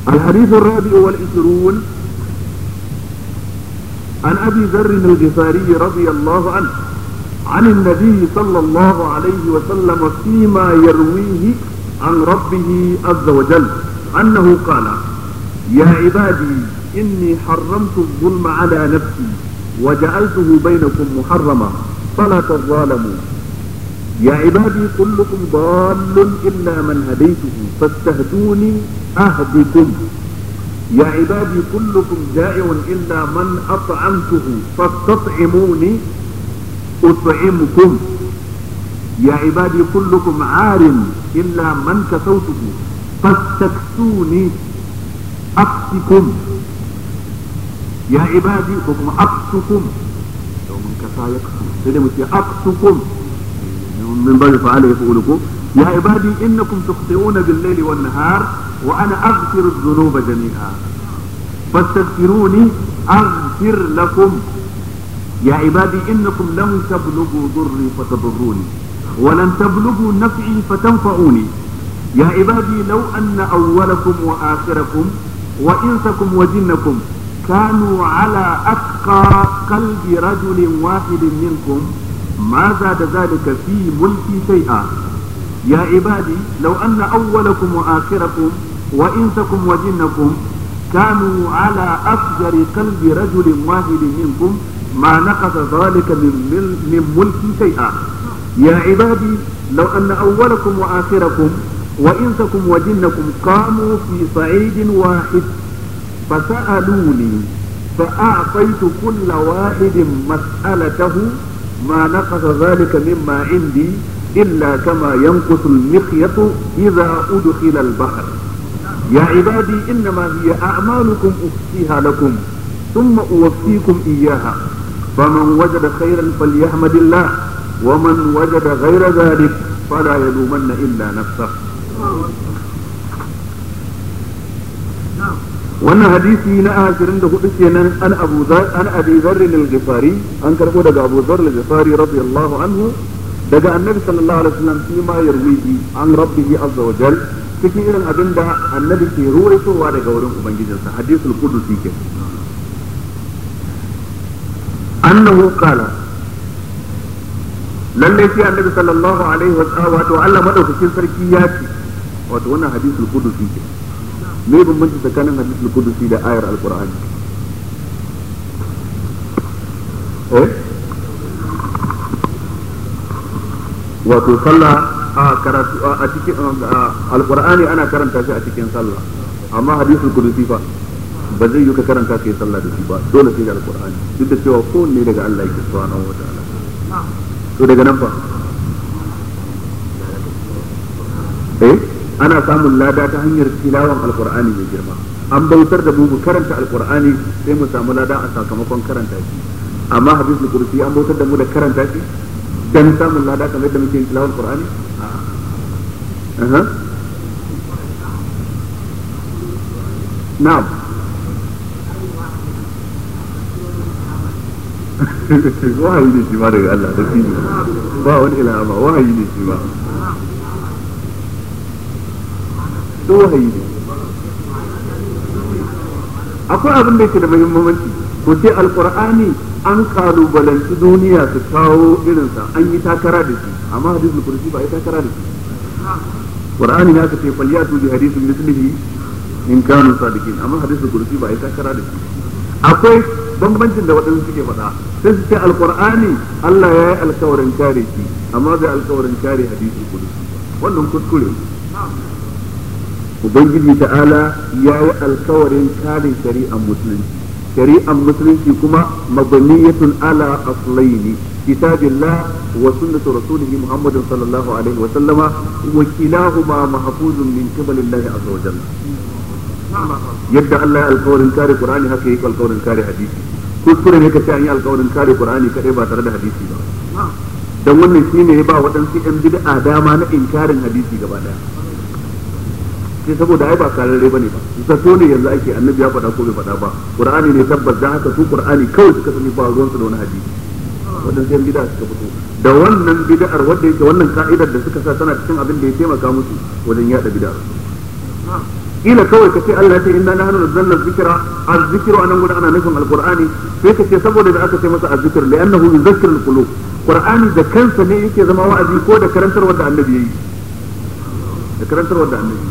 الحديث الرابع والعشرون عن أبي ذر الغفاري رضي الله عنه عن النبي صلى الله عليه وسلم فيما يرويه عن ربه عز وجل أنه قال يا عبادي إني حرمت الظلم على نفسي وجعلته بينكم محرما فلا تظالموا يا عبادي كلكم ضال إلا من هديته فاستهدوني أهدكم يا عبادي كلكم جائع إلا من أطعمته فاستطعموني أطعمكم يا عبادي كلكم عار إلا من كسوته فاستكسوني أكسكم يا عبادي حكم أكسكم لو من كسا يكسو سيدي أكسكم من باب فعل يفعلكم يا عبادي إنكم تخطئون بالليل والنهار وأنا أغفر الذنوب جميعا فاستغفروني أغفر لكم يا عبادي إنكم لم تبلغوا ضري فتضروني ولن تبلغوا نفعي فتنفعوني يا عبادي لو أن أولكم وآخركم وإنسكم وجنكم كانوا على أتقى قلب رجل واحد منكم ما زاد ذلك في ملكي شيئا يا عبادي لو أن أولكم وآخركم وإنسكم وجنكم كانوا على أفجر قلب رجل واحد منكم ما نقص ذلك من, من ملكي شيئا يا عبادي لو أن أولكم وآخركم وإنسكم وجنكم قاموا في صعيد واحد فسألوني فأعطيت كل واحد مسألته ما نقص ذلك مما عندي إلا كما ينقص المخيط إذا أدخل البحر يا عبادي إنما هي أعمالكم أحصيها لكم ثم أوفيكم إياها فمن وجد خيرا فليحمد الله ومن وجد غير ذلك فلا يلومن إلا نفسه wannan hadisi na ashirin da hudu kenan an abu an abi zarri al-ghifari an karbo daga abu zarri al-ghifari radiyallahu anhu daga annabi sallallahu alaihi wasallam shi ma yarwihi an rabbihi azza wa jal cikin irin abin da annabi ke ruwaitowa daga wurin ubangijinsa hadisul qudusi ke annahu qala lalle shi annabi sallallahu alaihi wasallam wato Allah madaukakin sarki ya ce wato wannan hadisul qudusi ke me bambanci tsakanin hadisul qudusi da ayar alqur'ani eh wato sallah a karatu a cikin alqur'ani ana karanta shi a cikin sallah amma hadisul qudusi fa ba zai yi ka karanta kai sallah da shi ba dole sai da alqur'ani duk da cewa kowanne daga Allah yake subhanahu wa ta'ala to daga nan fa eh ana samun lada ta hanyar tilawan alqur'ani mai girma an bautar da mu karanta alqur'ani sai mu samu lada a sakamakon karanta shi amma hadisul qudsi an bautar da mu da karanta shi dan samun lada kamar yadda muke tilawan alqur'ani aha na'am wahayi ne shi ma daga Allah da shi ba wani ilhama wahayi ne shi ma duk wahayi ne akwai abin da yake da muhimmanci ko sai alqur'ani an kalubalanci duniya su kawo irinsa an yi takara da shi amma hadisul kursi ba yi takara da shi qur'ani ne aka ce falyatu bi hadisin mislihi in kanu sadiqin amma hadisul kursi ba yi takara da shi akwai bambancin da waɗansu suke faɗa sai su ce alqur'ani Allah ya yi alkawarin kare shi amma bai alkawarin kare hadisul kursi wannan kuskure ubangiji ta'ala ya yi alkawarin kare shari'ar musulunci shari'ar musulunci kuma mabaniyatun ala aslaini kitabillah wa sunnatu rasulih muhammadin sallallahu alaihi wa sallama wa kilahuma mahfuzun min qibalillahi azza wa jalla yadda Allah ya alkawarin kare qur'ani haka yake alkawarin kare hadisi kuskure ne kace an yi alkawarin kare qur'ani kadai ba tare da hadisi ba dan wannan shine ya ba waɗansu yan bid'a dama na inkarin hadisi gaba daya sai saboda ai ba kararre bane ba zato ne yanzu ake annabi ya faɗa ko bai faɗa ba qur'ani ne tabbas da haka su qur'ani kawai suka sani ba ruwan su da wani hadisi wannan sai bid'a suka fito da wannan bid'ar wanda yake wannan ka'idar da suka sa tana cikin abin da ya taimaka musu wajen yada bid'ar ila kawai ka ce Allah ya ce inna nahnu nazzalna dhikra az-zikru anan gudan ana nufin alqur'ani sai ka ce saboda da aka ce masa az-zikr li'annahu yuzakkiru al-qulub qur'ani da kansa ne yake zama wa'azi ko da karantar wanda annabi yayi da karantar wanda annabi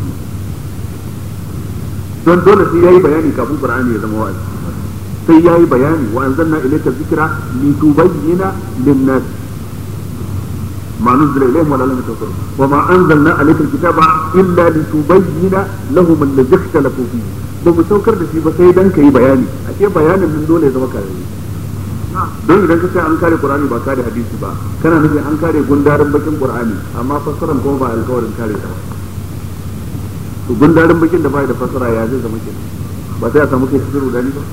don dole sai yayi bayani kafin qur'ani ya zama wa'azi sai yayi bayani wa anzalna ilayka dhikra litubayyana lin-nas ما نزل إليهم ولا لم يتوصلوا وما أنزلنا عليك الكتاب إلا لتبين لهم الذي اختلفوا فيه ba mu saukar da shi ba sai dan kai bayani a ce bayanin nan dole ya zama kare don idan ka ce an kare qur'ani ba kare hadisi ba kana nufin an kare gundarin bakin qur'ani amma fassaran kuma ba alkawarin kare ta to gundarin bakin da bai da fassara ya zai zama kenan ba sai a samu kai sirru dani ba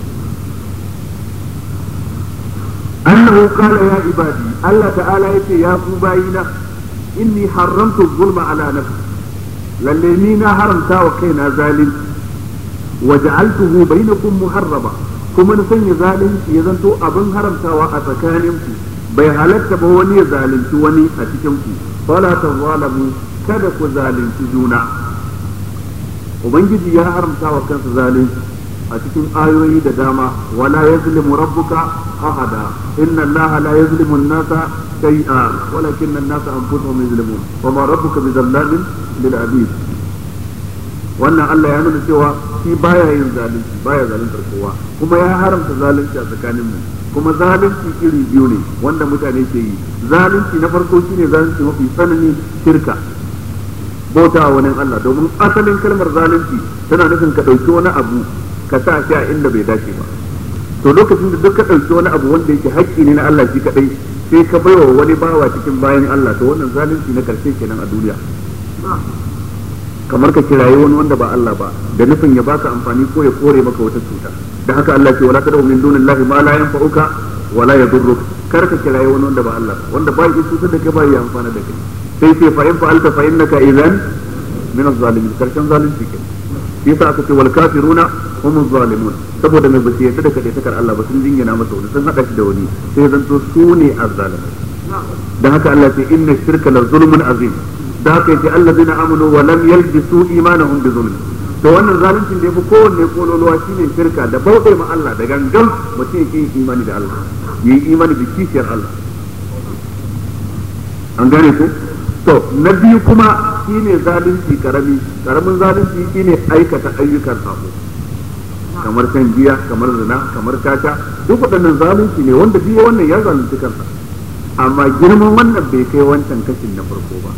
أنه قال يا عبادي الله تعالى يتي يا باينا إني حرمت الظلم على نفسي للمينا حرمتا وكينا ظالم وجعلته بينكم محرما kuma na sanya zalunci ya zanto abin haramtawa a tsakaninku bai halatta ba wani ya zalunci wani a cikinku fala tazalamu kada ku zalunci juna ubangiji ya haramta wa kansa zalunci a cikin ayoyi da dama wala yazlimu rabbuka ahada inna allaha la yazlimu an-nasa shay'a walakin an-nasa anfusuhum yazlimun wa ma rabbuka bizallamin lil abid wannan Allah ya nuna cewa shi baya yin zalunci baya zaluntar kowa kuma ya haramta zalunci a tsakanin mu kuma zalunci iri biyu ne wanda mutane ke yi zalunci na farko shine zalunci mafi tsanani shirka bauta wa wani Allah domin asalin kalmar zalunci tana nufin ka ɗauki wani abu ka sa shi a inda bai dace ba to lokacin da duk ka ɗauki wani abu wanda yake haƙƙi ne na Allah shi kaɗai sai ka baiwa wani bawa cikin bayan Allah to wannan zalunci na karshe kenan a duniya kamar ka kirayi wani wanda ba Allah ba da nufin ya baka amfani ko ya kore maka wata cuta da haka Allah ce wala tad'u min dunillahi ma la yanfa'uka wala yadurruk kar ka kirayi wani wanda ba Allah wanda ba ya cutar da kai ba ya amfana da kai sai ce fa in fa'alta fa innaka idan min az-zalimin karshen zalunci kenan shi yasa aka ce wal kafiruna hum zalimun saboda mai basu yarda da kadai takar Allah ba sun jingina masa wani sun hada shi da wani sai zanto su ne azzalimin dan haka Allah ce inna shirka la zulmun azim da haka yace allazina amanu wa lam yalbisu imanahum bi zulm to wannan zaluncin da yafi kowanne kololuwa shine shirka da bautai ma Allah da gangan mutum yake yin imani da Allah yi imani da kishiyar Allah an gane ko to na biyu kuma shine zalunci karami karamin zalunci shine aikata ayyukan sabo kamar shan giya kamar zina kamar caca duk waɗannan zalunci ne wanda biyu wannan ya zalunci kansa amma girman wannan bai kai wancan kashin na farko ba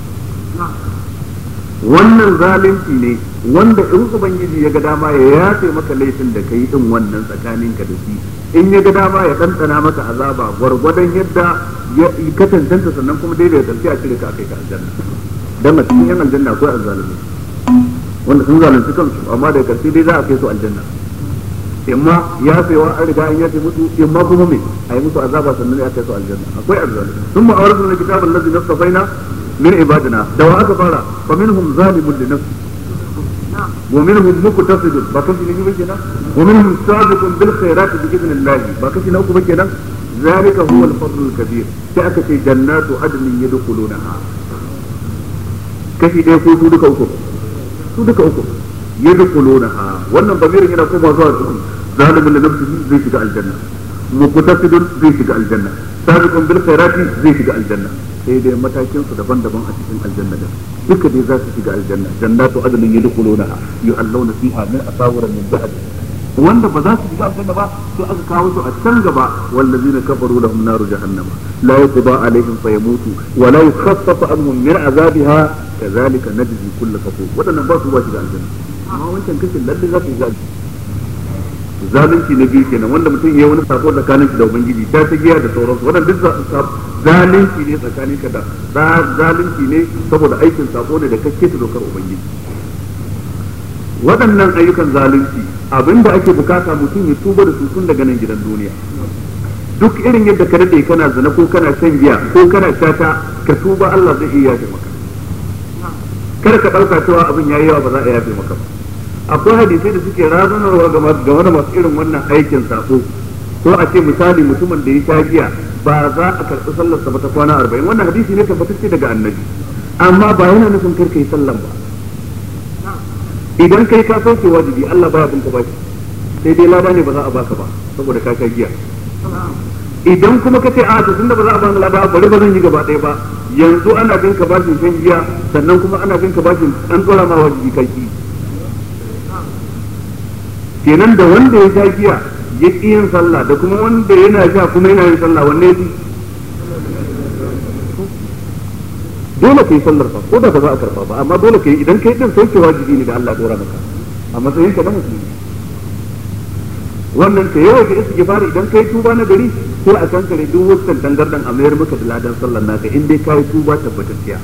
wannan zalunci ne wanda in ubangiji ya ga dama ya yafe maka laifin da kai din wannan tsakaninka da shi in ya ga dama ya ɗanɗana maka azaba gwargwadon yadda ya ka tantanta sannan kuma daidai da a cire ka akai ka aljanna dan a cikin yan aljanna akwai azzalumi wanda sun zalunci kansu amma da karshe dai za a kai su aljanna imma ya fewa an riga an yafe musu imma kuma me a yi musu azaba sannan ya kai su aljanna akwai azzalumi sun ma'awarsu na kitabun lazi nastafaina من عبادنا دواء كفارة فمنهم ظالم لنفسه ومنهم مقتصد باكشي نجي بكنا ومنهم سابق بالخيرات بإذن الله باكشي نوكو بكنا ذلك هو الفضل الكبير تأكسي جنات عدن يدخلونها kashi ɗaya ko su duka uku su duka uku yadkhulunaha wannan bamirin yana koma zuwa cikin zalimin da nafsihi zai shiga aljanna muqtasidun zai shiga aljanna sabiqun bil khairati zai shiga aljanna sai dai matakin su daban-daban a cikin aljanna da duka dai za su shiga aljanna jannatu adnin yadkhulunaha yu'allawna fiha min asawira min dhahab wanda ba za su shiga aljanna ba sai aka kawo su a can gaba wallazina kafaru lahum naru jahannama la yuqda alaihim fayamutu wa la yukhaffafu anhum min azabiha kadhalika najzi kull kafur wadannan ba su ba shiga aljanna amma wancan kashin lalle za su shiga zalunci na biyu kenan wanda mutum ya wani sako tsakanin shi da ubangiji ta ta giya da sauransu wannan duk zalunci ne tsakanin ka da zalunci ne saboda aikin sako ne da kake ta dokar ubangiji waɗannan ayyukan zalunci abinda ake bukata mutum ya tuba da su tun daga nan gidan duniya duk irin yadda ka daɗe kana zina ko kana shan giya ko kana shata ka tuba Allah zai iya yafe maka kar ka ɗauka cewa abin yayi yawa ba za a yafe maka ba akwai hadisai da suke razanarwa game da masu irin wannan aikin sako ko a ce misali mutumin da ya sha giya ba za a karɓi sallarsa ba ta kwana arba'in wannan hadisi ne tabbatacce daga annabi amma ba yana nufin karka yi sallan ba idan kai ka sauke wajibi Allah baya bin ka bashi sai dai lada ne ba za a baka ba saboda ka kai giya idan kuma ka ce a to tunda ba za a bani lada bari ba zan yi gaba ɗaya ba yanzu ana bin ka bashin shan giya sannan kuma ana bin ka bashin an tsora ma wajibi kai ki kenan da wanda ya sha giya ya ƙi yin sallah da kuma wanda yana sha kuma yana yin sallah wanne ya fi dole ka yi sallar fa ko da ba za a karba ba amma dole ka yi idan kai din sauke wajibi ne da Allah dora maka a matsayin ka na musulmi wannan ka yawa ka isa gifari idan kai tuba na gari sai a kankare duk wasu tangardan a mayar maka da ladan sallar naka in dai kai tuba tabbatacciya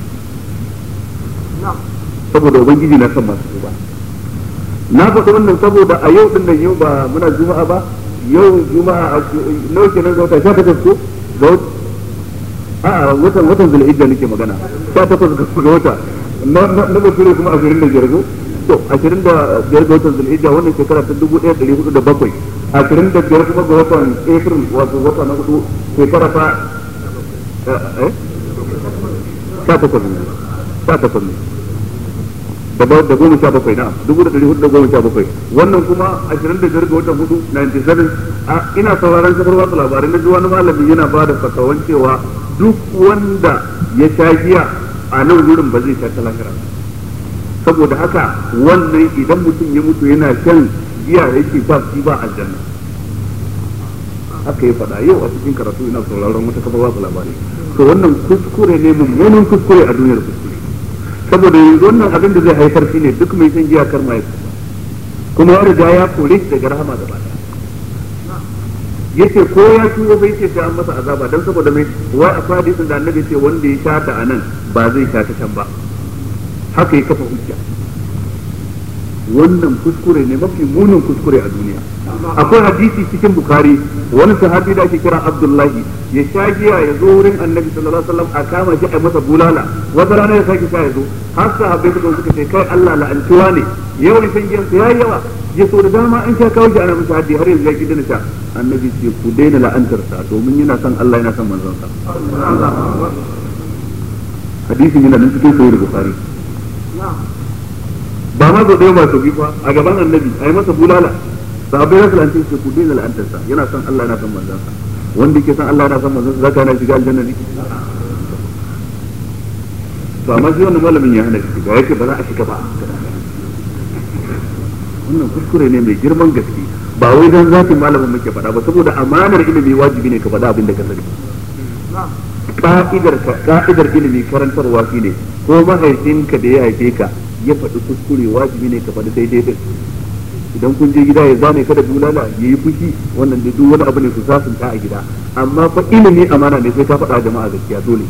saboda ubangiji na san masu tuba na faɗi wannan saboda a yau din nan yau ba muna juma'a ba yau juma'a nawa kenan ga wata 18 ko ga a watan watan zulhijja nake magana sha takwas ga wata na na bature kuma ashirin da biyar ko to ashirin da biyar ga watan zulhijja wannan shekara ta dubu ɗaya ɗari hudu da bakwai ashirin da biyar kuma ga watan april wato wata na hudu shekara ta eh sha takwas ne sha takwas ne da da goma sha bakwai na dubu da ɗari hudu da goma sha bakwai wannan kuma ashirin da biyar ga watan hudu 97 ina sauraron kafar watsa labarai na ji wani malami yana ba da fatawan cewa duk wanda ya sha giya a nan wurin ba zai sha ta lahira saboda haka wannan idan mutum ya mutu yana shan giya yake ba shi ba aljanna haka ya faɗa yau a cikin karatu ina sauraron wata kafa wasu labarai to wannan kuskure ne mummunan kuskure a duniyar kuskure saboda yanzu wannan abin da zai haifar shi ne duk mai shan giya kar ma ya kuma ya riga ya kore shi daga rahama da bada yace ko ya tuwo bai ce sai an masa azaba dan saboda mai wai a hadisin da annabi ce wanda ya sha ta anan ba zai sha ta can ba haka ya kafa hujja wannan kuskure ne mafi munin kuskure a duniya akwai hadisi cikin bukari wani sahabi da ake kira abdullahi ya sha giya ya zo wurin annabi sallallahu alaihi wasallam a kama shi a masa bulala wata rana ya sake sha ya zo har sahabbai suka suka ce kai Allah la'antuwa ne yawan shan giyan ya yawa ya so da dama an sha kawo shi ana masa haddi har yanzu ya ki dina sha annabi ce ku daina la'antar sa domin yana son Allah yana son manzon sa hadisin yana nan cikin sahih bukhari ba ma zo ɗaya ba su bi fa a gaban annabi a yi masa bulala sahabbai rasul an ce ku daina la'antar sa yana son Allah yana son manzon sa wanda yake son Allah yana son manzon sa zaka yana shiga aljanna ne to amma shi wannan malamin ya hana shiga yake ba za a shiga ba wannan kuskure ne mai girman gaske ba wai dan zati malamin muke faɗa ba saboda amanar ilimi wajibi ne ka faɗa abin da ka sani ka'idar ka ka'idar ilimi karantarwa shine ko mahaifinka da ya haife ka ya faɗi kuskure wajibi ne ka faɗi daidai din idan kun je gida ya zane ka da bulala ya yi fushi wannan da duk wani abu ne su sasunta a gida amma fa ilimi amana ne sai ka faɗa jama'a gaskiya dole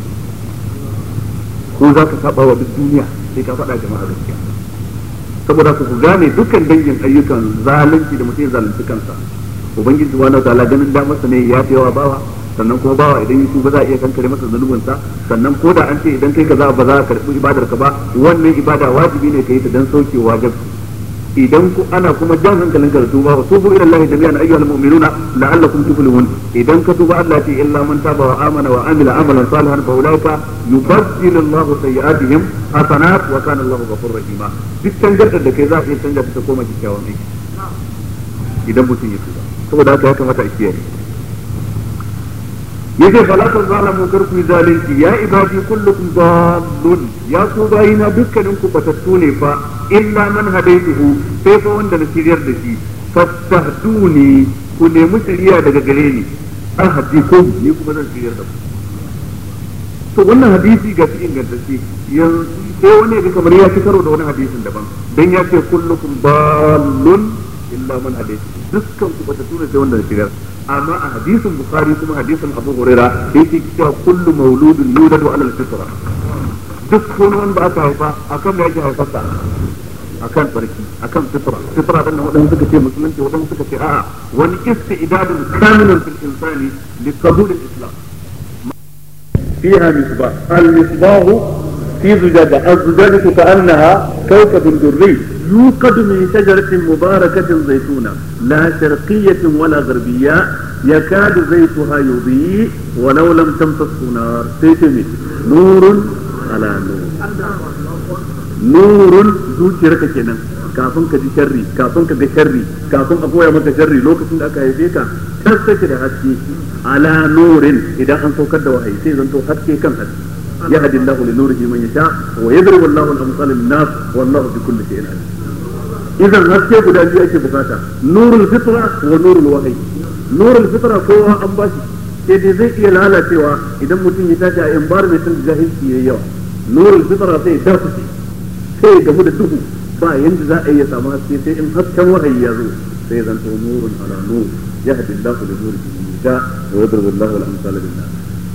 ko za ka saba wa duk duniya sai ka faɗa jama'a gaskiya saboda ku gane dukkan dangin ayyukan zalunci da mutum ya zalunci kansa ubangiji subhanahu wataala ganin da masa ne ya fi yawa bawa sannan kuma bawa idan yi ba za a iya kankare masa zunubinsa sannan ko da an ce idan kai kaza ba za a karɓi ibadar ka ba wannan ibada wajibi ne ka yi ta dan sauke wajibi idan ku ana kuma jan hankalin ka da tuba wa tubu ila Allah jami'an ayyuhal mu'minuna la'allakum tuflihun idan ka tuba Allah ce illa man taba wa amana wa amila amalan salihan fa ulaika yubaddilu Allahu sayyi'atihim hasanat wa kana Allahu ghafurur rahima duk tangar da kai za ka iya canja ta koma kyakkyawan aiki idan mutum ya tuba saboda haka ya kamata a kiyaye yace fala tazalamu karku zalunci ya ibadi kullukum dallun ya ku bayina dukkanin ku batattu ne fa illa man hadaituhu sai fa wanda na shiryar da shi fastahduni ku nemi shiriya daga gare ni ahdikum ni kuma zan shiryar da ku to wannan hadisi ga shi ingantacce yanzu sai wani ya kamar ya ci karo da wani hadisin daban dan ya ce kullukum dallun illa man hadaituhu dukkan ku batattu ne sai wanda na shiryar amma a hadisin bukhari kuma hadisin abu huraira yake cewa kullu mauludun yuladu ala al-fitra duk wani wanda aka haifa akan me yake haifarsa akan tsarki akan fitra fitra dan wadanda suka ce musulunci wadanda suka ce a'a wani istidadun kamilun fil insani li qabul al-islam fiha misbah al-misbah في زجاجة الزجاجة كأنها كوكب دري يوقد من شجرة مباركة زيتونة لا شرقية ولا غربية يكاد زيتها يضيء ولو لم تمسسه نار سيتمي نور على نور نور zuciyarka kenan kafin ka ji sharri kafin ka ga sharri kafin a koya maka sharri lokacin da aka haife ka tas take da haske ala nurin idan an saukar da wahayi sai zanto haske kan haske يهدي الله لنوره من يشاء ويضرب الله الامثال للناس والله بكل شيء عليم idan haske guda biyu ake bukata nurul fitra wa nurul wahyi nurul fitra kowa an bashi sai dai zai iya lalacewa idan mutum ya tashi a environment da jahilci yayi yawa nurul fitra sai ya dafuce sai ya gamu da duhu ba yanda za a iya samu haske sai in hasken wahayi ya zo sai zanto nurun ala nur yahdi Allahu li nurihi man yasha wa yadribu Allahu al-amsala lin-nas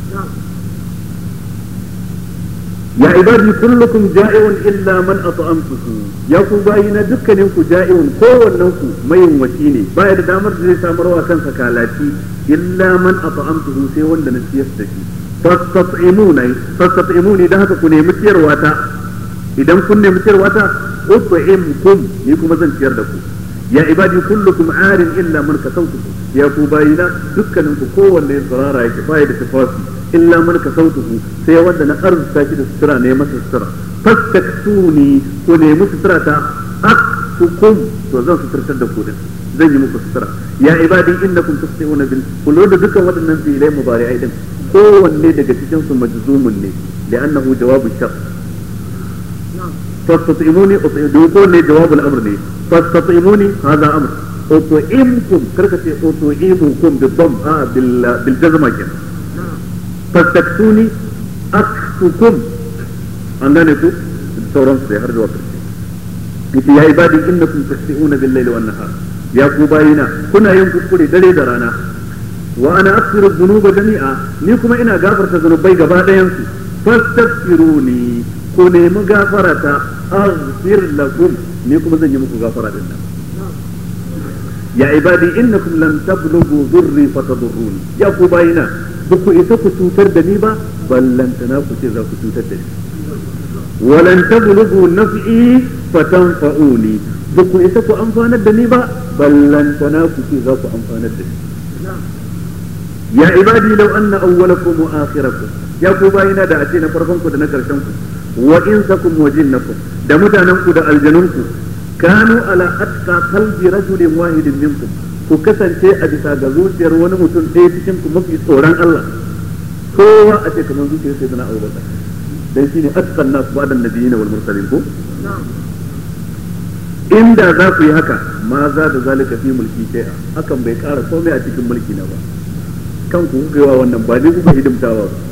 ya ibadi kullukum ja'iun illa man at'amtuhu ya ku bayina dukkanin ku ja'iun kowannen ku mayin wasi ne baya da damar da zai samarwa kansa kalati illa man at'amtuhu sai wanda na ciyar da shi fastat'imuna fastat'imuni dan haka ku nemi ciyarwa ta idan kun nemi ciyarwa ta ut'imkum ni kuma zan ciyar da ku ya ibadi kullukum arin illa man kasautuhu ya ku bayina dukkanin ku kowanne tsirara yake baya da tufafi illa man kasautuhu sai wanda na arzuta shi da sutura ne masa sutura fastaktuni ku nemi sutura ta aktukum to zan suturtar da ku din zan yi muku sutura ya ibadi innakum tusbi'una bil kullu da dukkan waɗannan fi'ilai mubari'ai din kowanne daga cikin su majzumun ne li'annahu jawabu shart fastat'imuni uti'u kowanne jawabul amr ne fastat'imuni hadha amr utu'imkum karka ce utu'imukum bid-dam a bil bil jazma kenan fastaktuni aktukum an gane ku sauran su har zuwa karshe yace ya ibadi innakum tasbi'una bil layli wan nahar ya ku bayina kuna yin kuskure dare da rana wa ana aghfiru dhunuba jami'a ni kuma ina gafarta zunubai gaba ɗayan su fastaghfiruni ku nemi gafarata aghfir lakum ni kuma zan yi muku gafara din nan ya ibadi innakum lan tablughu dhurri fatadurruni ya ku bayina ba ku isa ku cutar da ni ba ballantana ku ce za ku cutar da ni walan tablughu naf'i fatanfa'uni ba ku isa ku amfanar da ni ba ballantana ku ce za ku amfanar da ni ya ibadi law anna awwalakum wa akhirakum ya ku bayina da a ce na farkon ku da na karshen ku wa insakum wa jinnakum da mutanen ku da aljanun ku kanu ala atqa qalbi rajulin wahidin minkum ku kasance a bisa ga zuciyar wani mutum ɗaya cikin ku mafi tsoron Allah kowa a ce kamar zuciyar sai zana abubakar dan shine atqan nas ba'da nabiyina wal mursalin ko inda za ku yi haka ma za da zalika fi mulki shay'a hakan bai ƙara komai a cikin mulki na ba kan ku kuka wa wannan ba ne kuka hidimtawa ba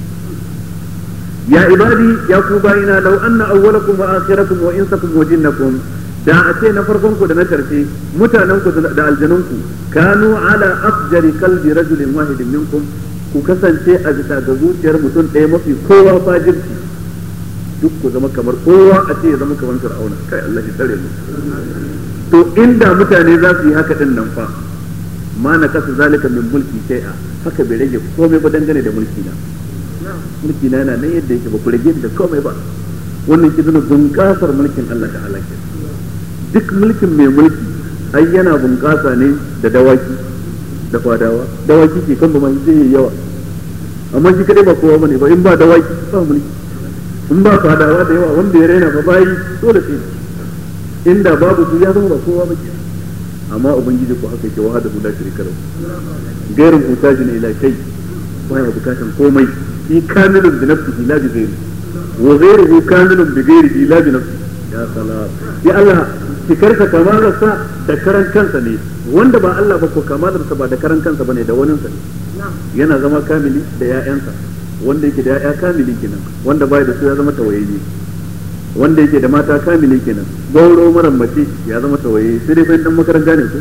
ya ibadi ya ku bayina law anna awwalakum wa akhirakum wa insakum wa jinnakum da a ce na farkon ku da na karshe mutanen ku da aljanun ku kanu ala afjari kalbi rajulin wahidin minkum ku kasance a bisa ga zuciyar mutum ɗaya mafi kowa fajirci duk ku zama kamar kowa a ce ya zama kamar fir'auna kai Allah ya tsare mu to inda mutane za su yi haka din nan fa ma na kasa zalika min mulki shay'a haka bai rage komai ba dangane da mulki na mulki na yana nan yadda yake ba ku rage da komai ba wannan ki zuna bunƙasar mulkin Allah ta'ala ke duk mulkin mai mulki ai yana bunƙasa ne da dawaki da fadawa dawaki ke kan ba mai zai yi yawa amma shi kadai ba kowa bane ba in ba dawaki ba mulki in ba fadawa da yawa wanda ya raina ba bayi dole sai inda babu su ya zama ba kowa ba ke amma ubangiji ko haka yake wahada la sharika lahu gairin mutajin ila kai baya bukatan komai shi kamilun bi nafsihi la bi ghairi wa ghairuhu kamilun bi ghairihi la bi nafsihi ya salam ya Allah cikarsa kamalarsa da karan kansa ne wanda ba Allah ba ko kamalarsa ba da karan kansa bane da waninsa ne yana zama kamili da ƴaƴansa wanda yake da ƴaƴa kamili kenan wanda bai da su ya zama tawayayye wanda yake da mata kamili kenan gauro maran mace ya zama tawayayye sai dai fa dan makaranta ne ko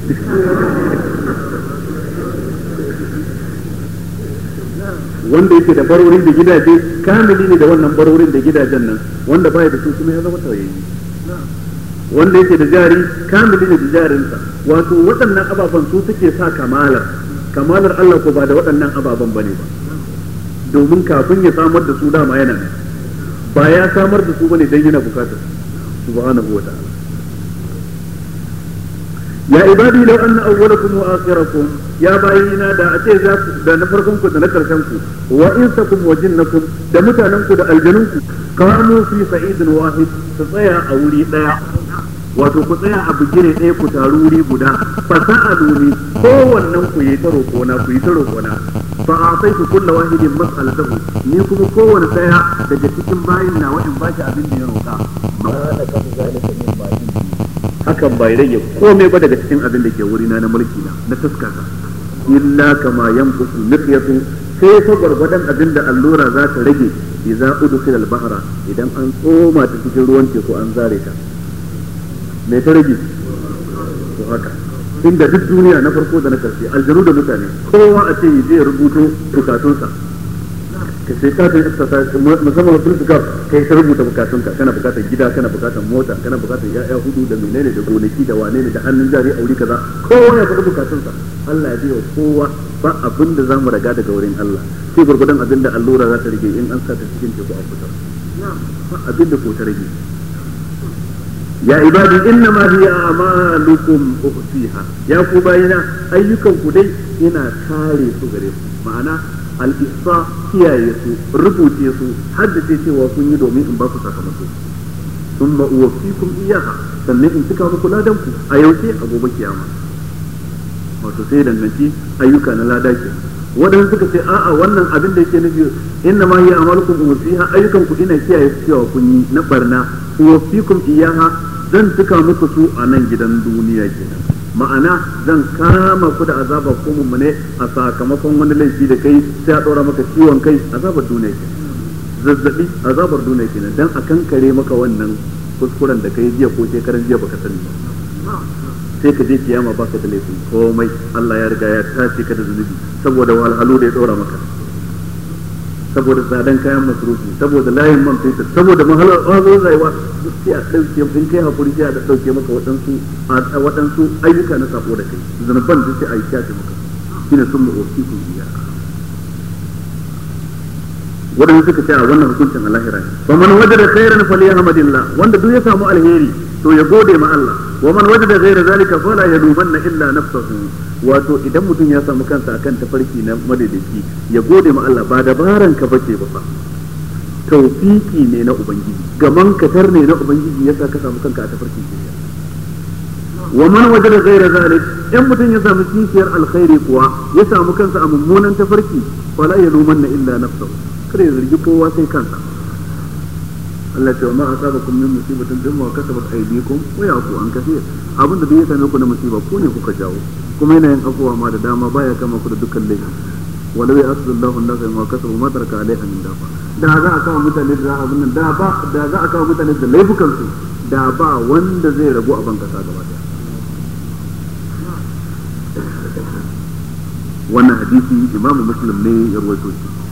wanda yake da barorin da gidaje kamili ne da wannan barorin da gidajen nan wanda baya da su kuma ya zama tawayayye wanda yake da jari kamili ne da jarinsa wato waɗannan ababen su suke sa kamalar kamalar Allah ko ba da waɗannan ababen bane ba domin kafin ya samar da su dama yana nan ba ya samar da su bane dan yana bukatar subhanahu wa ta'ala ya ibadi law anna awwalakum wa akhirakum ya bayina da a ce za ku da na farkon ku da na karshen ku wa insakum wa jinnakum da mutanen ku da aljanun ku kamu fi sa'idin wahid su tsaya a wuri daya wato ku tsaya a bigire ɗaya ku taru wuri guda fa sa'aluni kowannen ku yi ta roƙona ku yi ta roƙona fa a'taitu kullu wahidin mas'alatahu ni kuma kowanne ɗaya daga cikin bayin na wa'in ba shi abin da ya roƙa ma na kafa zalika min bayin hakan bai rage komai ba daga cikin abin da ke wurina na mulki na na taskata illa kama yanqusu miqyatu sai fa gwargwadon abin da allura za ta rage idza udkhila al-bahra idan an tsoma ta cikin ruwan teku an zare ta me ta rage to haka inda duk duniya na farko da na karshe aljanu da mutane kowa a ce zai rubuto bukatunsa ka sai ka ta exercise musamman wasu suka kai ta rubuta bukatunka kana bukatar gida kana bukatar mota kana bukatar ya'ya hudu da menene da gonaki da wane ne da hannun jari aure kaza kowa ya faɗi bukatunsa Allah ya biya kowa ba abin da zamu raga daga wurin Allah sai gurgudan abin da allura za ta rage in an sa ta cikin teku a fitar ba abin da ko ta rage ya ibadi inna ma hiya amalukum uhsiha ya ku bayina ayyukan ku dai ina kare su gare ku ma'ana al-ihsa kiyaye su rubuce su haddace cewa kun yi domin in ba ku sakamako thumma uwaffikum iyyaha sannan in cika muku ladan ku a yaushe a gobe kiyama wato sai danganci ayyuka na lada ke waɗanda suka ce a'a wannan abin da yake nufi inna ma hiya amalukum uwaffiha ayyukan ku ina kiyaye su cewa kun yi na barna uwaffikum iyyaha zan cika muku su a nan gidan duniya kenan ma'ana zan kama ku da azaba ko mummune a sakamakon wani laifi da kai sai a ɗora maka ciwon kai azabar duniya kenan zazzabi azabar duniya kenan dan a kankare maka wannan kuskuren da kai jiya ko shekaran jiya baka sani ba sai ka je kiyama baka da laifin komai Allah ya riga ya tace ka da zunubi saboda wahalhalu da ya ɗora maka saboda tsadan kayan masrufi saboda layin man fetur saboda mahalar ƙwazo rayuwa duk sai a ɗauke in kai hakuri sai a ɗauke maka waɗansu waɗansu ayyuka na sako da kai zunuban duk sai a yi kyace maka shine sun mu ofi ku biya waɗanda suka ce a wannan hukuncin a lahira ne fa man wajada khairan falyahmadillah wanda duk ya samu alheri to ya gode ma Allah wa man wajada ghayra zalika fala yalumanna illa nafsahu wato idan mutum ya samu kansa akan tafarki na madaidaici ya gode ma Allah ba dabaran ka bace ba fa tawfiki ne na ubangiji gaman katar ne na ubangiji yasa ka samu kanka a tafarkin shari'a wa man wajada ghayra zalik in mutum ya samu kishiyar alkhairi kuwa ya samu kansa a mummunan tafarki fala yalumanna illa nafsahu kada ya zargi kowa sai kansa Allah ce ma asabakum min musibatin bima kasabat aydikum wa yafu an kaseer abinda duk ya same ku na musiba ko ne kuka jawo kuma yana yin afuwa ma da dama baya kama ku da dukkan laifi walau ya asdallahu an-nasa ma kasabu ma taraka alaiha min dafa da za a kawo mutane da abin nan da ba da za a kawo mutane da laifukan su da ba wanda zai rabu a bankasa gaba daya wannan hadisi imamu muslim ne ya rawaito shi